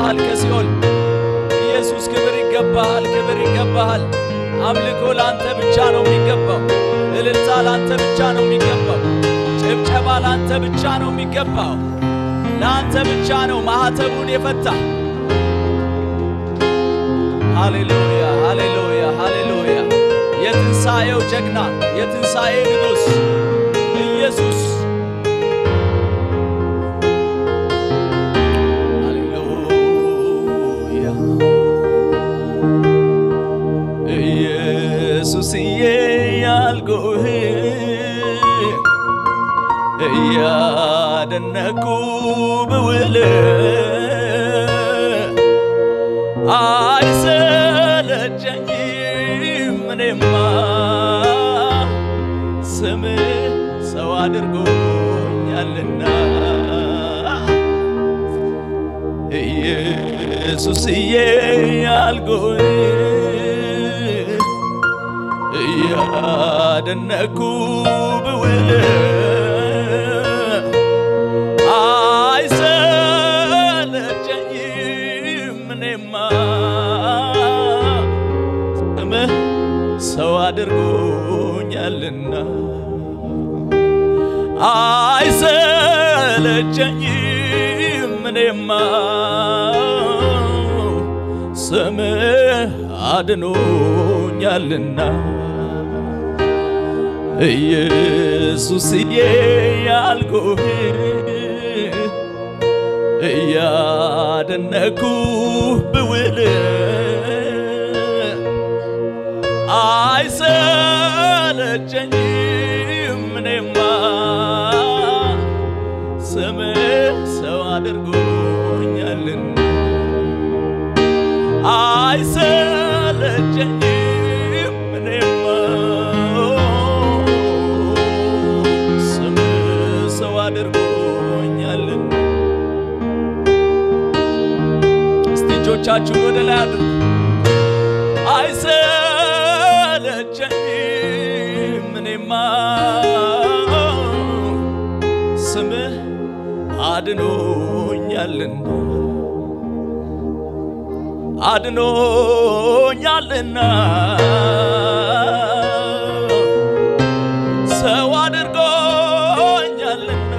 ይገባሃል ከሲኦል ኢየሱስ ክብር ይገባሃል፣ ክብር ይገባሃል። አምልኮ ለአንተ ብቻ ነው የሚገባው። እልልታ ለአንተ ብቻ ነው የሚገባው። ጭብጨባ ለአንተ ብቻ ነው የሚገባው። ለአንተ ብቻ ነው ማኅተቡን የፈታ። ሃሌሉያ፣ ሃሌሉያ፣ ሃሌሉያ። የትንሣኤው ጀግና፣ የትንሣኤ ንጉሥ ኢየሱስ ሃሌሉያ ኢየሱስዬ ያልኩህ እያደነኩ ብውል አይሰለቸኝም እኔማ ስም ሰው አድርጎኛልና ኢየሱስዬ ያልኩህ እያደነኩ ብውል አይሰለቸኝም እኔማ ስምህ ሰው አድርጎኛልና አይሰለቸኝም እኔማ ስምህ አድኖኛልና ኢየሱስዬ ያልኩህ እያደነኩ ብውል አይሰለቸኝም እኔማ ስምህ ሰው አድርጎኛልና አይሰለቸኝም እኔማ ስምህ ሰው አድርጎኛልና እስቲ እጆቻችሁን ወደ ላይ አድርጉ። አይሰለቸኝም እኔማ ስምህ አድኖኛልና አድኖኛልና ሰው አድርጎኛልና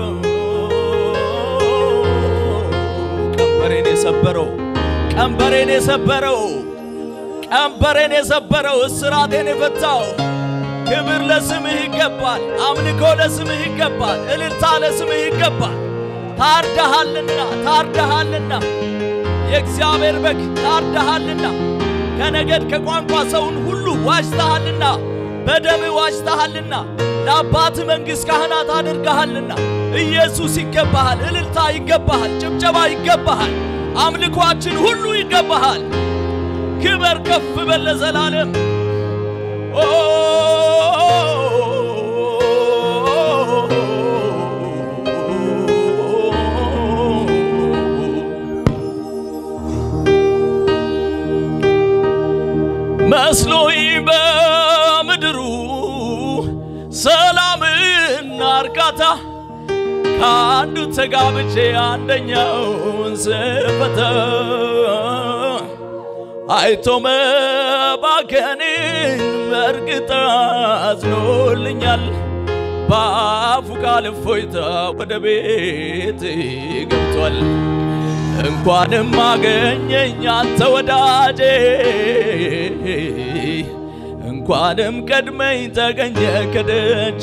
ቀንበሬን የሰበረው ቀንበሬን የሰበረው ቀንበሬን የሰበረው እስራቴን የፈታው ክብር ለስምህ ይገባል። አምልኮ ለስምህ ይገባል። እልልታ ለስምህ ይገባል። ታርደሃልና ታርደሃልና የእግዚአብሔር በግ ታርደሃልና ከነገድ ከቋንቋ ሰውን ሁሉ ዋጅተሃልና በደም ዋጅተሃልና ለአባት መንግሥት ካህናት አድርገሃልና ኢየሱስ ይገባሃል። እልልታ ይገባሃል። ጭብጨባ ይገባሃል። አምልኳችን ሁሉ ይገባሃል። ክበር ከፍ በል ለዘላለም ኦ መስሎኝ በምድሩ ሰላምና እርካታ ከአንዱ ተጋብቼ አንደኛውን ስፈታ አይቶ መባከንን በእርግጥ አዝኖልኛል። በአፉ ቃል እፎይታ ወደ ቤት ገብቷል። እንኳንም አገኘኝ አንተ ወዳጄ፣ እንኳንም ቀድመኝ ተገኘ ከደጄ።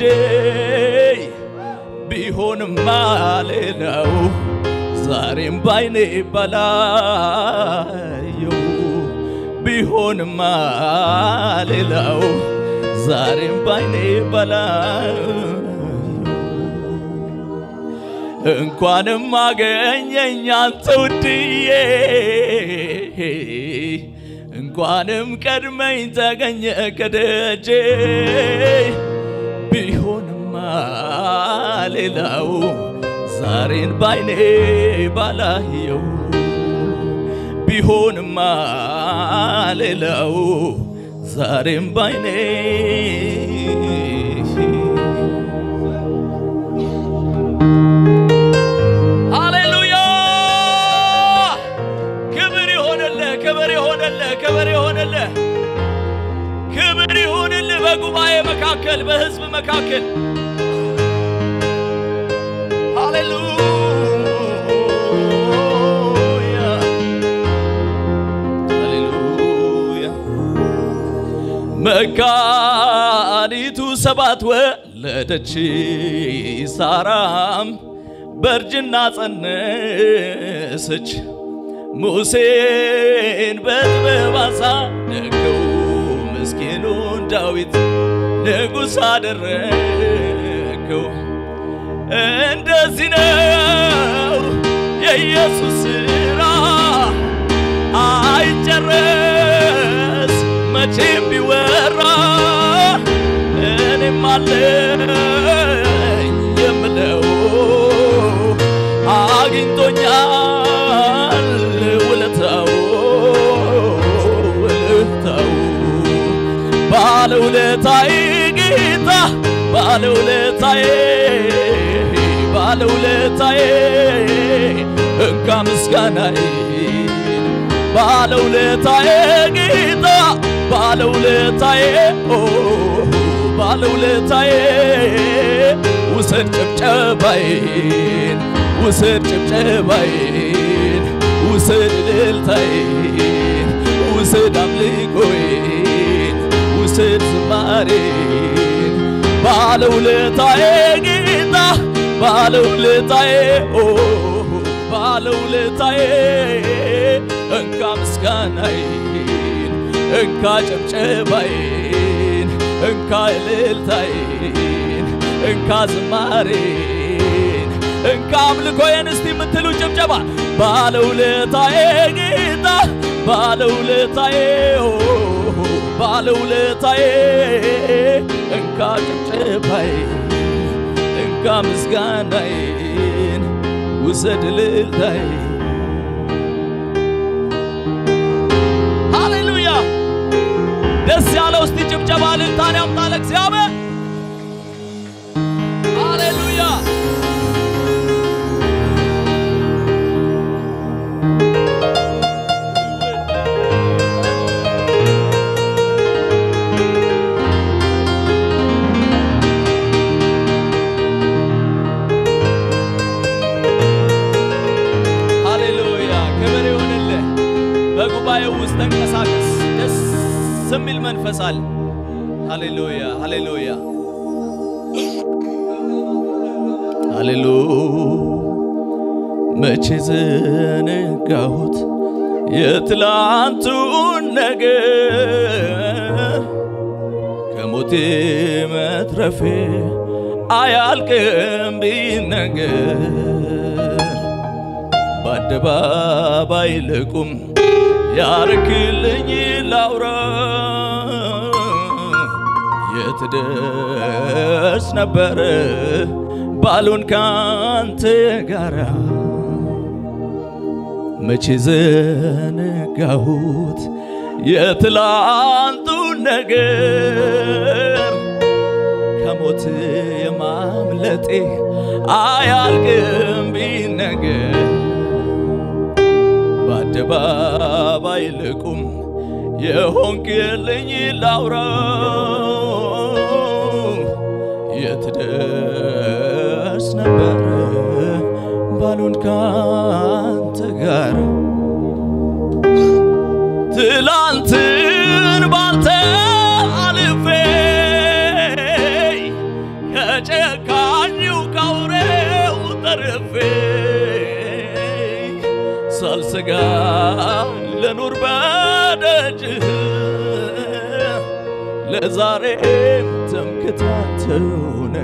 ቢሆንማ ሌላው ዛሬም ባይኔ ባላየው ቢሆንማ ሌላው ዛሬም ባይኔ ባላየው እንኳንም አገኘኝ አንተ ውድዬ እንኳንም ቀድመኝ ተገኘ ከደጄ ቢሆንማ ሌላው ዛሬን ባይኔ ባላየው ቢሆንማ ሌላው ዛሬም ባይኔ ሃሌሉያ መካከል በሕዝብ መካከል ሃሌሉያ ሃሌሉያ መካኒቱ ሰባት ወለደች፣ ሳራም በእርጅና ጸነሰች። ሙሴን በጥበብ አሳደገው፣ ምስኪኑን ዳዊት ንጉሥ አደረገው። እንደዚህ ነው የኢየሱስ ሥራ አይጨረስ መቼም ቢወራ እኔም አለኝ የምለው አግኝቶኛል ውለታው ውለታው ባለውለታዬ ጌታ ባለውለታዬ ባለውለታዬ እንካ ምስጋናዬ ባለውለታዬ ጌታ ባለውለታዬ ኦ ባለውለታዬ ውሰድ ጭብጨባዬን ውሰድ ጭብጨባዬን ውሰድ እልልታዬን ውሰድ አምልኮዬን ውሰድ ዝማሬን ባለውለታዬ ጌታ ባለውለታዬ ኦ ባለውለታዬ እንካ ምስጋናዬን እንካ ጨብጨባዬን እንካ እልልታዬን እንካ ዝማሬን እንካ አምልኮዬን እስቲ የምትሉ ጭብጨባ ባለውለታዬ ጌታ ባለውለታዬ ኦ ባለውለታዬ እንካ ጭብጨባዬን እንካ ምስጋናዬን ውሰድ እልልታዬን ሃሌሉያ ደስ ያለው እስቲ ጭብጨባ እልልታን ያምጣ ለእግዚአብሔር ሃሌሉያ ሃሌሉያ ክብር ይሁንልህ። በጉባኤው ውስጥ ተንቀሳቀስ። ደስ የሚል መንፈስ አለ። ሃሌሉያ ሃሌሉያ ሃሌሉ መቼ ዘነጋሁት የትላንቱን ነገር ከሞቴ መትረፌ አያልቅም ቢነገር በአደባባይ ልቁም ያርክልኝ ላውራ የት ደርስ ነበረ ባሉን ካንተ ጋራ መቼ ዘነጋሁት የትላንቱን ነገር ከሞት የማምለጤ አያልቅም ቢነገር በአደባባይ ልቁም የሆንክልኝ ላውራ የት ደርስ ነበረ ባሉን ካንተ ጋር ትላንትን ባንተ አልፌ ከጨካኙ ካውሬው ተርፌ ሳልሰጋ ለኑር በደጅህ ለዛሬም ትምክታትሆነ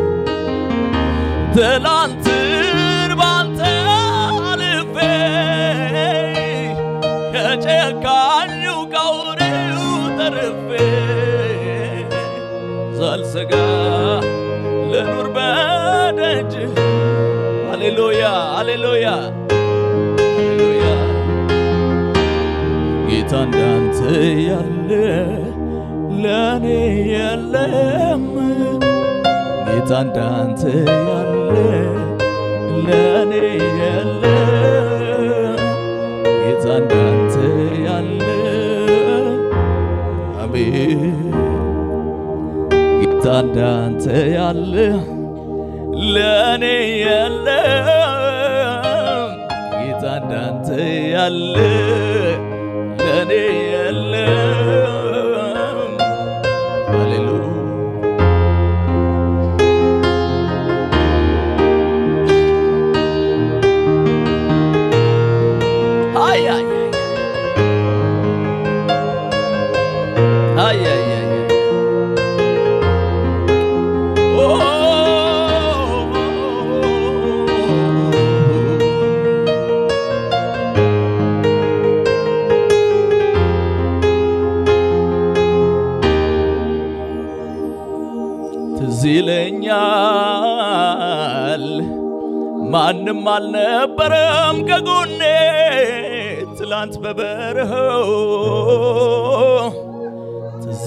ትላንትን ባንተ አልፌ ከጨካኙ ካውሬው ተርፌ ሳልሰጋ ልኑር በደጅህ ሃሌሉያ ሃሌሉያ ሃሌሉያ ጌታ እንዳንተ ያለ ለእኔ የለም ጌታ እንዳንተ ያለ ለእኔ የለ ጌታ እንዳንተ ያለ አሜን ጌታ እንዳንተ ያለ ለእኔ የለም ጌታ እንዳንተ ያለ ለእኔ የለም ሃሌሉያ አይ አይ አይ አይ አይ አይ ኦ ትዝ ይለኛል ማንም አልነበረም ከጎኔ ትላንት በበረኸው ትዝ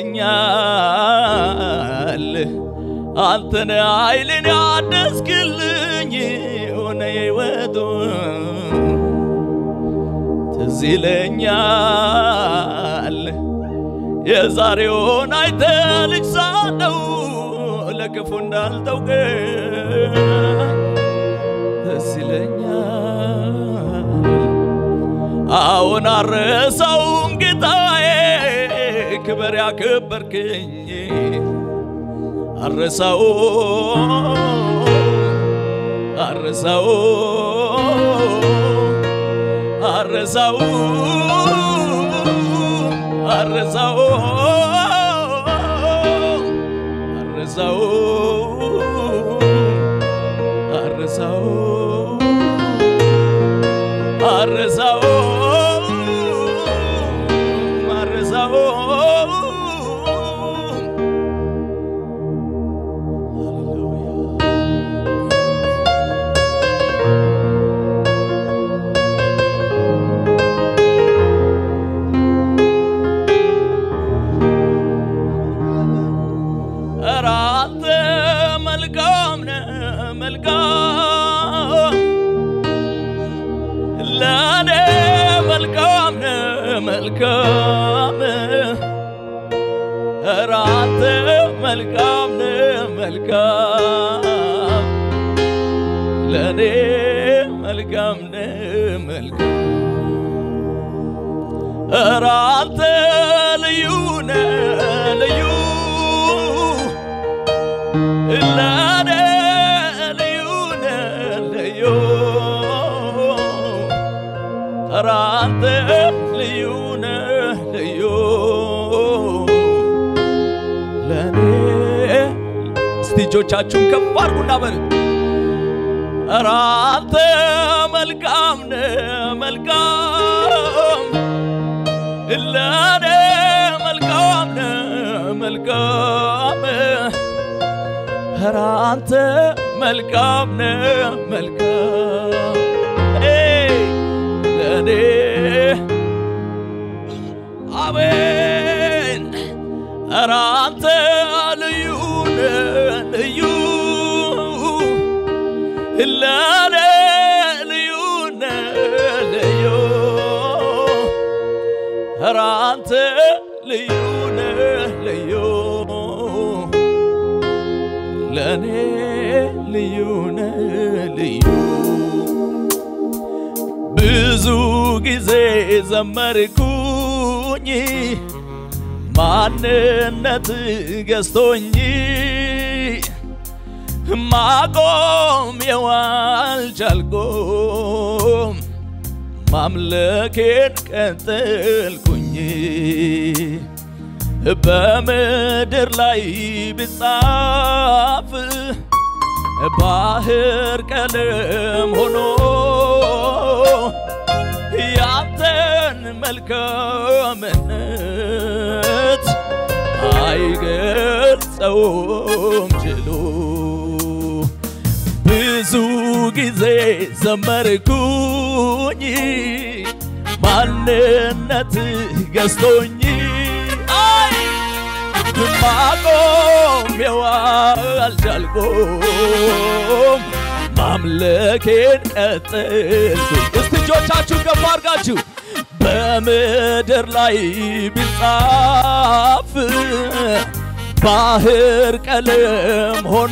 ይለኛል አንተነ ኃይልን ያደስክልኝ ሆነ የወጡ ትዝ ይለኛል የዛሬውን አይተ ልጅ ሳለው ለክፉ እንዳልተውቀ ደስ ይለኛል አሁን አረሳውም ጌታዬ ክበር ያከበርክኝ አረሳው አረሳው አረሳው አረሳው አረሳው አረሳው አረሳው አረሳው ኧረ አንተ መልካም ነህ መልካም ለእኔ መልካም ነህ መልካም ኧረ አንተ መልካም ነህ መልካም ለእኔ መልካም ነህ መልካም ኧረ አንተ ልዩ ነህ ልዩ ለእኔ ልዩ ነህ ልዩ ኧረ አንተ ልዩ ነህ ልዩ ለእኔ እስቲ እጆቻችሁን ከፍ አድርጉና በል ኧረ አንተ መልካም ነህ መልካም ለእኔ መልካም ነህ መልካም ኧረ አንተ መልካም ነህ መልካም ኤይ ለእኔ አሜን ኧረ አንተ ልዩ ነህ ልዩ ለእኔ ልዩ ነህ ልዩ ኧረ አንተ ልዩ ነህ ልዩ ለእኔ ልዩ ነህ ልዩ ብዙ ጊዜ ዘመርኩኝ ማንነት ገዝቶኝ ማቆም የዋልቻልኩም ማምለኬን ቀጠልኩኝ በምድር ላይ ብጻፍ ባህር ቀለም ሆኖ ያንተን መልካምነት አይገልጸውም ችሎ ብዙ ጊዜ ዘመርኩኝ ማንነት ገዝቶኝ አይ ማቆም አልቻልኩም ማምለኬን ቀጠልኩኝ። እስቲ እጆቻችሁን ከፍ አድርጋችሁ በምድር ላይ ቢጻፍ ባህር ቀለም ሆኖ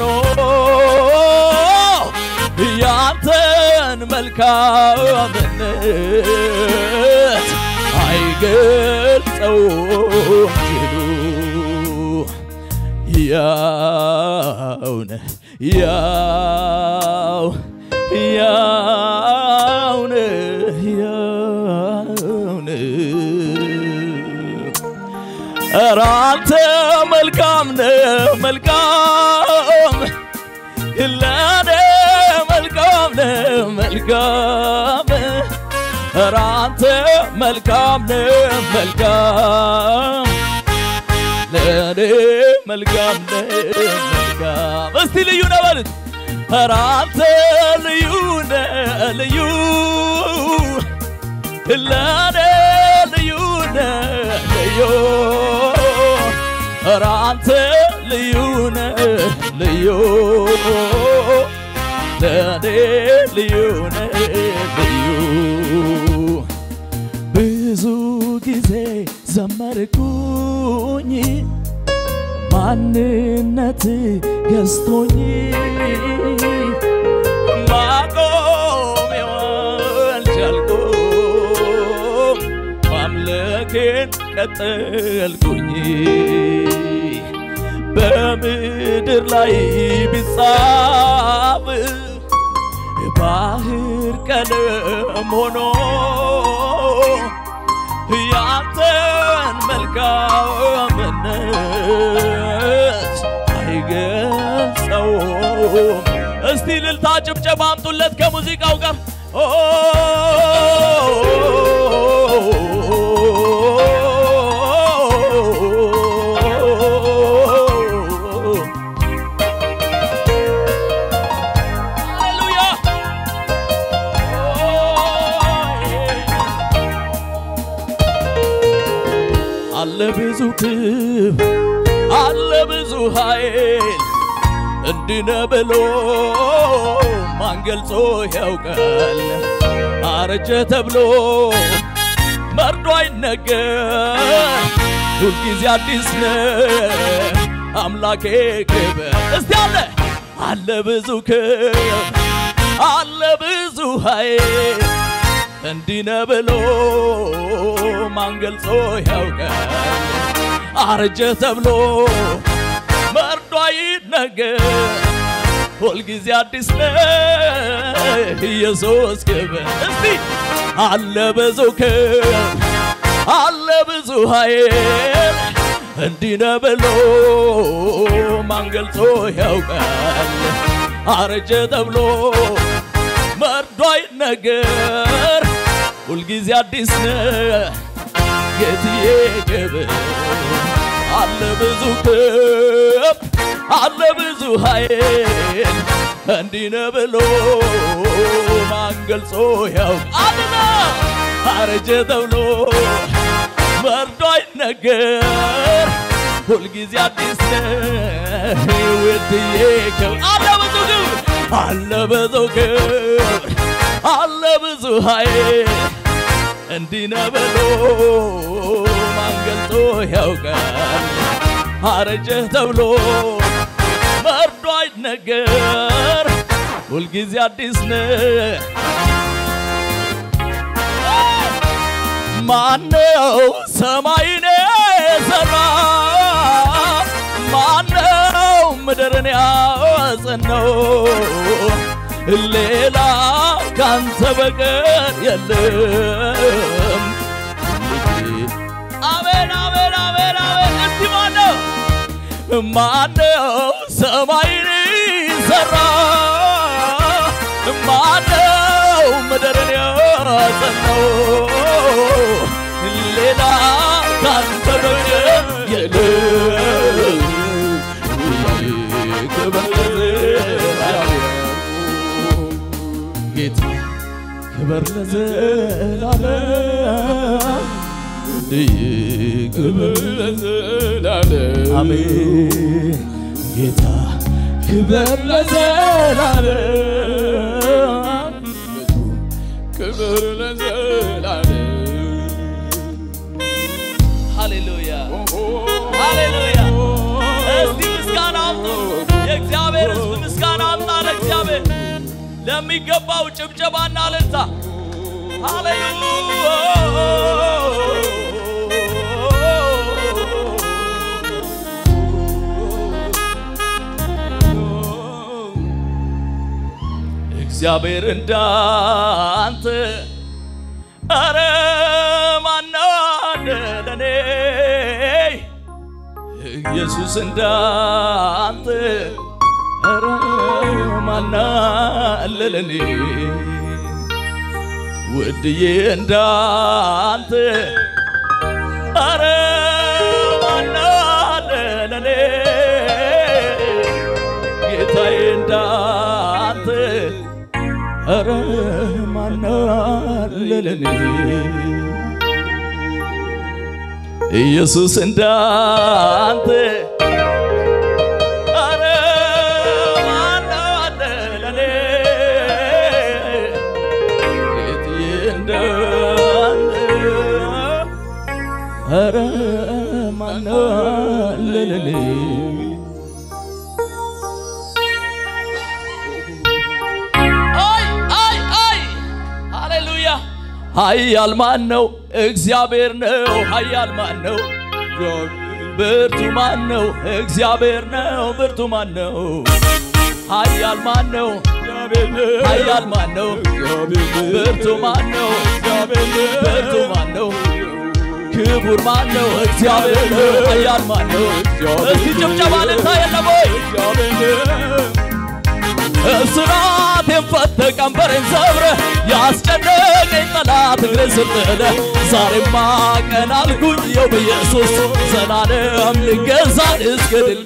ያንተን መልካምነት አይገልጸውም ጅሉ ያው ነህ ያው ያው ነህ ያው ነህ ኧረ አንተ መልካም ነህ መልካም ለኔ መልካም ነህ መልካም ኧረ አንተ መልካም ነህ መልካም ለኔ መልካም ነህ መልካም እስቲ ልዩ ነህ በሉት ኧረ አንተ ልዩ ነህ ልዩ ለኔ ልዩ ነህ ልዩ ኧረ አንተ ልዩ ነህ ልዩ ለኔ ልዩ ነህ ልዩ ብዙ ጊዜ ዘመርኩኝ ማንነት ገዝቶኝ ማቆም አልቻልኩም ማምለኬን ቀጠልኩኝ በምድር ላይ ቢጻፍ ባህር ቀለም ሆኖ ያንተን መልካምነት አይገልጸውም። እስቲ ልልታ ጭብጨባ አምጡለት ከሙዚቃው ጋር ኦ ሃሌሉያ አለ ብዙ ክብ አለ ብዙ ኃይል እንዲነ ብሎ ማን ገልጾ ያውቃል? አረጀ ተብሎ መርዶ አይነገር ሁልጊዜ አዲስ ነህ አምላኬ ክብር እስቲ አለ አለ ብዙ ክብ አለ ብዙ ኃይል እንዲነ ብሎ ማን ገልጾ ያውቃል? አረጀ ተብሎ መርዶ አይነገር ሁልጊዜ አዲስ ነህ ኢየሱስ ክብር እስቲ አለ ብዙ ክብር አለ ብዙ ኃይል እንዲነ ብሎ ማን ገልጾ ያውቃል? አረጀ ተብሎ መርዶ አይነገር ሁልጊዜ አዲስ ነህ ጌትዬ ክብር አለ ብዙ ክብ አለ ብዙ ኃይል እንዲነ ብሎ ማን ገልጾ ያውቃልና አረጀ ተብሎ መርዶ አይነገር ሁልጊዜ አዲስ ነህ ውድዬ ክብር አለ ብዙ ክብር አለ ብዙ ክብር አለ ብዙ ኃይል እንዲነ ብሎ ማን ገልጾ ያውቃል? አረጀህ ተብሎ መርዶ አይነገር ሁልጊዜ አዲስ ነህ። ማነው ሰማይን የሰራ? ማነው ምድርን ያጸናው? ሌላ ካንተ በቀር የለም። አሜን አሜን አሜን አሜን። እስቲ ማነው ማነው ሰማይን ሰራ? ማነው ምድርን ያጸናው? ሌላ ካንተ በቀር የለም። ክብር ጌታ ክብር ለዘላለም ክብር ለዘላለም አሜን ጌታ ክብር ለዘላለም ክብር ለዘላለም ሃሌሉያ ሃሌሉያ ለሚገባው ጭብጨባና እልልታ እግዚአብሔር እንዳንተ አረ ማናለ ለኔ ኢየሱስ እንዳንተ አረ ማናለ ለኔ ውድዬ እንዳንተ አረ ማናለ ለኔ ጌታዬ እንዳንተ አረ ማናለ ለኔ ኢየሱስ እንዳንተ አረ ማናለ ለኔ ጌትዬ እንዳንተ አረ ማናለ ለኔ አይ አይ አይ ሃሌሉያ ኃያል ማን ነው? እግዚአብሔር ነው። ኃያል ማን ነው? ብርቱ ማን ነው? እግዚአብሔር ነው። ብርቱ ማን ነው? ኃያል ማን ነው? ኃያል ማን ነው? ብርቱ ማን ነው? ብርቱ ማን ነው? ክቡር ማን ነው? እግዚአብሔር ነው። ኃያል ማን ነው? እስቲ ጭብጨባ ልታ የለም ወይ? እስራቴን ፈተ ቀንበሬን ሰብረ ያስጨነቀኝ ጠላት እግሬን ስጥለ ዛሬማ ቀን አልኩኝ የው በኢየሱስ ዘላለም ልገዛ እስከ ድል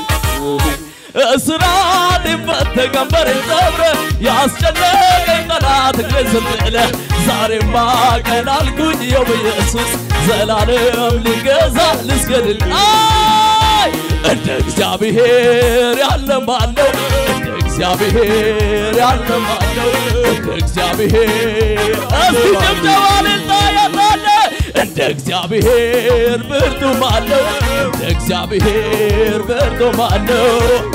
እስራቴን ፈተ ቀንበሬን ሰብረ ያስጨነቀኝ ጠላት እግሬን ስጥለ ዛሬማ ቀን አልኩኝ የው በኢየሱስ ዘላለም ልገዛ እስከ ድል አይ እንደ እግዚአብሔር ያለ ማን ነው? እንደ እግዚአብሔር ያለ ማን ነው? እንደ እግዚአብሔር እስቲ ጭብጨባ ልልታ ያላለ እንደ እግዚአብሔር ብርቱ ማን ነው? እንደ እግዚአብሔር ብርቱ ማን ነው?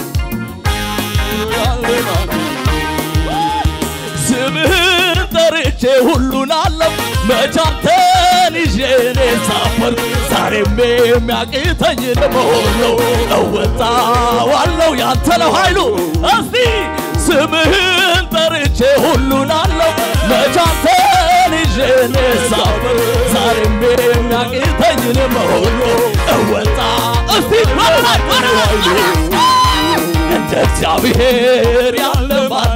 ስምህን ጠርቼ ሁሉን አለም መቻንተን ይዤ እኔ ሳፈር ዛሬም የሚያቅተኝ ለመሆን ነው እወጣዋለሁ ያንተ ነው ኃይሉ እስቲ ስምህን ጠርቼ ሁሉን አለው መቻንተን ይዤ እኔ ሳፈር ዛሬም የሚያቅተኝ ለመሆን ነው እወጣ እስቲ ወረላይ ወረላይ እንደ እግዚአብሔር ያለ ማን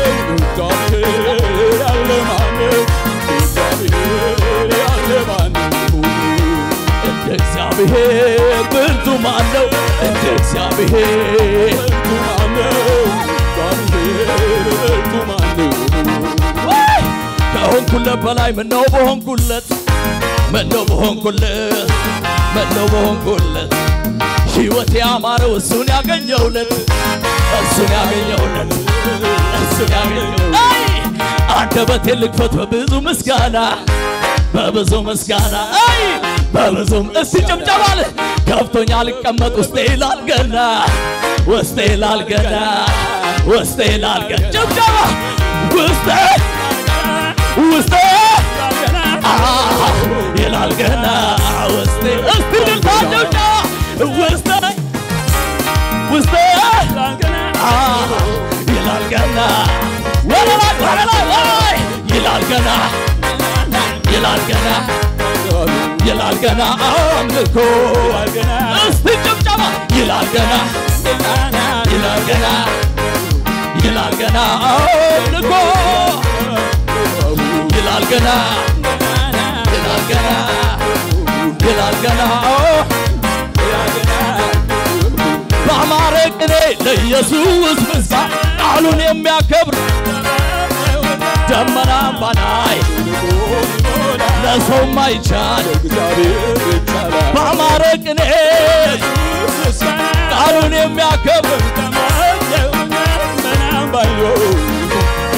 እንደ እግዚአብሔር ብርቱ ማን ነው? እንደ እግዚአብሔር ወይ! ከሆንኩለት በላይ ምነው በሆንኩለት ምነው በሆንኩለት ምነው በሆንኩለት ሕይወቴ ያማረው እሱን ያገኘውለት እሱን ያገኘውለት እሱን ያገኘውለት አይ! አንደበቴን ልክፈት በብዙ ምስጋና በብዙ ምስጋና አይ በብዙ እስቲ ጭብጨባል ከፍቶኛ ልቀመጥ ውስጤ ይላል ገና ውስጤ ይላል ገና ውስጤ ይላል ገና ጭብጨባ ውስጤ ውስጤ አሃ ይላል ገና ውስጤ እስቲ ልልታ ጭብጨባ ውስጤ ውስጤ አሃ ይላል ገና ወደ ላይ ወደ ላይ ላይ ይላል ገና ይላል ገና ይላል ገና አምልኮ እስቲ ጭብጨባ ይላል ገና ይላል ገና ይላል ገና አምልኮ ይላል ገና ይላል ገና ይላል ገና በአማረ ቅኔ ለኢየሱስ ምስጋና ቃሉን የሚያከብር ደመናም ባላይ ለሰው ማይቻል በአማረ ቅኔ ቃሉን የሚያከብር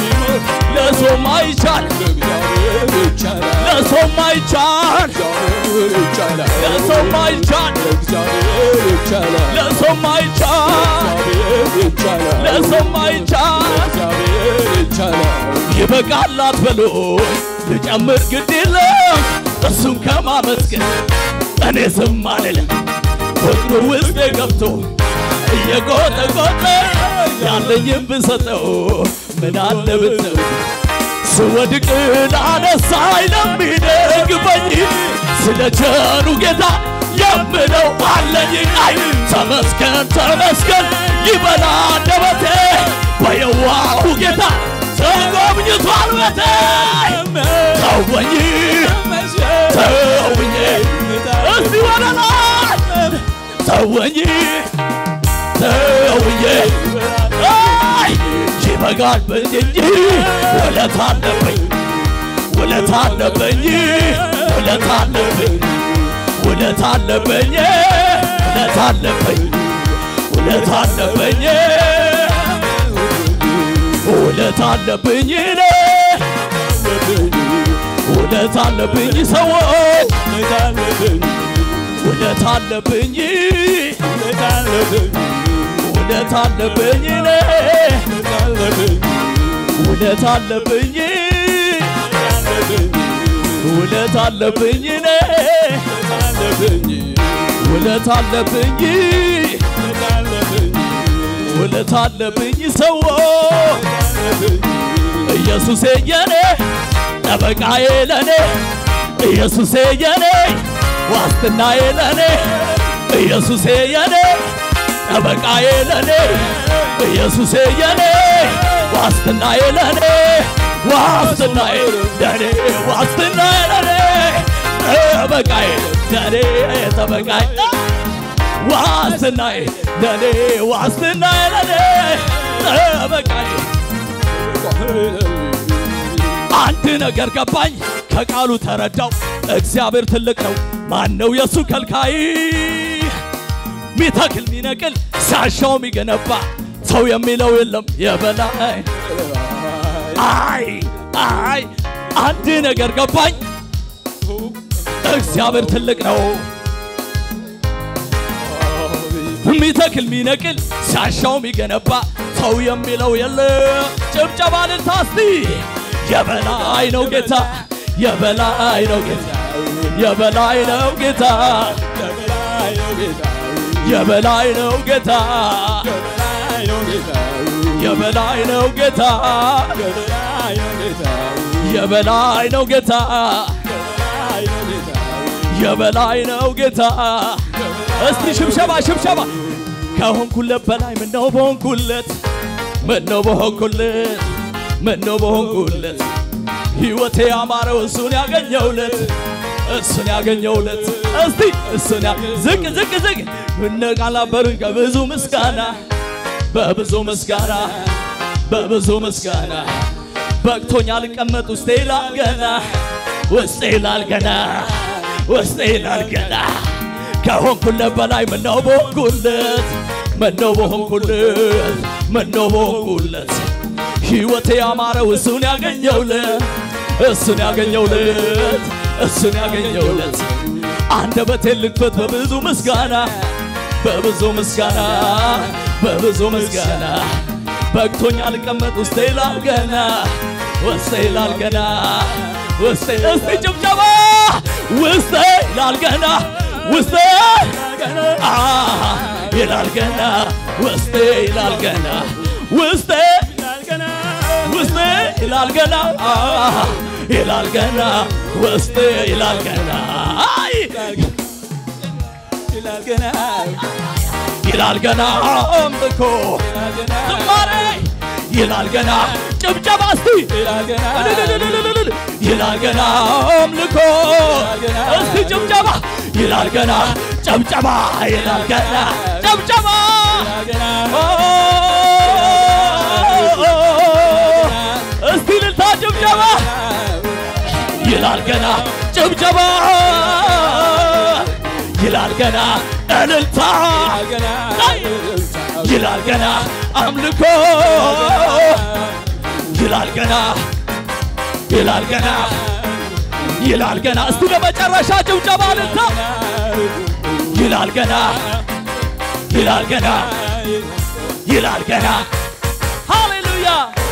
ለሰው ማይቻል ለሰው ማይቻል ለእግዚአብሔር ይቻላል ለሰው ማይቻል ለእግዚአብሔር ይቻላል ለሰው ማይቻል ለእግዚአብሔር ይቻላል ለሰው ማይቻል ለእግዚአብሔር ይቻላል ይበቃል አትበሉ ልጨምር ግድ የለም እሱን ከማመስገን እኔ ዝም አልልም ፍቅሩ ውስጤ ገብቶ እየቆጠቆጠ ያለኝም ብሰጠው ምን አለ ብትው ስወድቅ ላነሳኝ ለሚደግፈኝ ስለ ቸሩ ጌታ የምለው አለኝ አይ ተመስገን ተመስገን ይበላ አንደበቴ በየዋሁ ጌታ ተጎብኝቷል ቤቴ ተወኝ ተውኝ እስቲ ወደ ላይ ተወኝ ተውኝ አይ ይበቃል ብል እንጂ ውለት አለብኝ ውለት አለብኝ ውለት አለብኝ ውለት አለብኝ ውለት አለብኝ ውለት አለብኝ ውለት አለብኝ እኔ ውለት አለብኝ ሰዎች ውለት አለብኝ ውለት አለብኝ እኔ ውለት አለብኝ ውለት አለብኝ እኔ ውለት አለብኝ ውለት አለብኝ ሰዎች ኢየሱሴ የኔ ጠበቃዬ ለኔ ኢየሱሴ የኔ ዋስትናዬ ለኔ ኢየሱሴ የኔ ጠበቃዬ ለኔ ኢየሱሴ የኔ ዋስትናዬ ለኔ ዋስትናዬ ለኔ ዋስትናዬ ለኔ ጠበቃዬ ለኔ ጠበቃዬ ዋስትናዬ ለኔ ዋስትናዬ ለኔ ጠበቃዬ አንድ ነገር ገባኝ ከቃሉ ተረዳው እግዚአብሔር ትልቅ ነው ማን ነው የእሱ ከልካይ ሚተክል ሚነቅል ሲያሻው የሚገነባ ሰው የሚለው የለም የበላይ አይ አይ አንድ ነገር ገባኝ እግዚአብሔር ትልቅ ነው ሚተክል ሚነቅል ሲያሻው የሚገነባ ሰው የሚለው የለ ጭብጨባ ልልታ እስቲ የበላይ ነው ጌታ የበላይ ነው ጌታ የበላይ ነው ጌታ የበላይ ነው ጌታ የበላይ ነው ጌታ የበላይ ነው ጌታ የበላይ ነው ጌታ እስቲ ሽብሸባ ሽብሸባ ከሆንኩለት በላይ ምነው በሆንኩለት ምነው በሆንኩለት ምነው በሆንኩለት ሕይወቴ ያማረው እሱን ያገኘውለት እሱን ያገኘውለት እስቲ እሱን ያ ዝቅ ዝቅ ዝቅ እነቃላበሩኝ ከብዙ ምስጋና በብዙ ምስጋና በብዙ ምስጋና በቅቶኛ ልቀመጥ ውስጤ ይላል ገና ውስጤ ይላል ገና ውስጤ ይላል ገና ከሆንኩለት በላይ ምነው በሆንኩለት ምነው በሆንኩለት ምነው በሆንኩለት ሕይወቴ ያማረው እሱን ያገኘውለት እሱን ያገኘውለት እሱን ያገኘውለት አንደበቴን ልክፈት በብዙ ምስጋና በብዙ ምስጋና በብዙ ምስጋና በቅቶኛ ልቀመጥ ውስጤ ይላል ገና ውስጤ ይላል ገና ውስጤ እስቲ ጭብጨባ ውስጤ ይላል ገና ውስጤ አ ይላል ገና ውስጤ ይላል ገና ውስጤ ውስጤ ይላል ገና አ ይላል ገና ውስጤ ይላል ገና አይ ይላል ገና አምልኮ ዝማሬ ይላል ገና ጭብጨባ እስቲ እልልልልልልል ይላል ገና አምልኮ እስቲ ጭብጨባ ይላል ገና ጨብጨባ ይላል ገና ጨብጨባ እስቲ ልልታ ጭብጨባ ይላል ገና ጭብጨባ ይላል ገና እልልታ ይላል ገና አምልኮ ይላል ገና ይላል ገና ይላል ገና። እስቲ ለመጨረሻ ጭብጨባ ልታ ይላል ገና ይላል ገና ይላል ገና ሃሌሉያ